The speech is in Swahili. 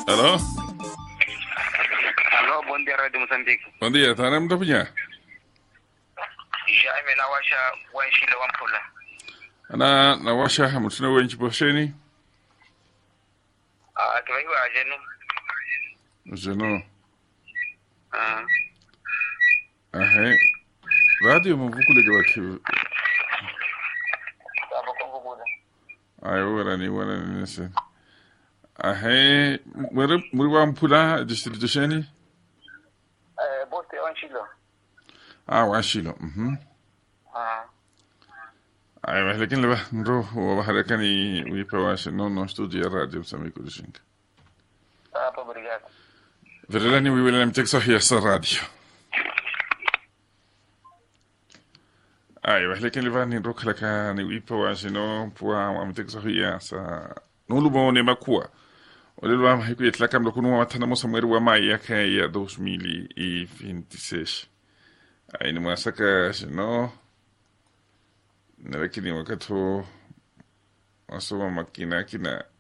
Alô? Alô, bom dia, Rádio Moçambique. Bom dia, tá na mtapunya? Jaime Nawasha Wanshile Wampula. Ana nawasha mutuna wenchi bosheni? Ah, tuwaiwa ajenu. Zeno. Ah, Ahe. Radio mvukule kwa kivu. sapo kongo buda. Ayo wala ni wala ni nese. Ahe. Mwere mwere wa mpula district sheni? Eh, bote Wanshile. Ah, washilo. Mhm. Ah, Ayo lakini leba ndo wa harakani wipa washe no no studio ya radio msamiku dishinka. sapo obrigado. Verelani wiwele mtekso hiya sa radio. Aiwa, lakini liva ni roka laka ni wipa wa shino pua wa mtekso hiya sa nulu mo ne makua. Ole lwa hiku yetlaka mlo kunu wa matana mosa mweri wa mai yaka ya 2026. Ai ni mwasaka shino na lakini wakati wasoma makina kina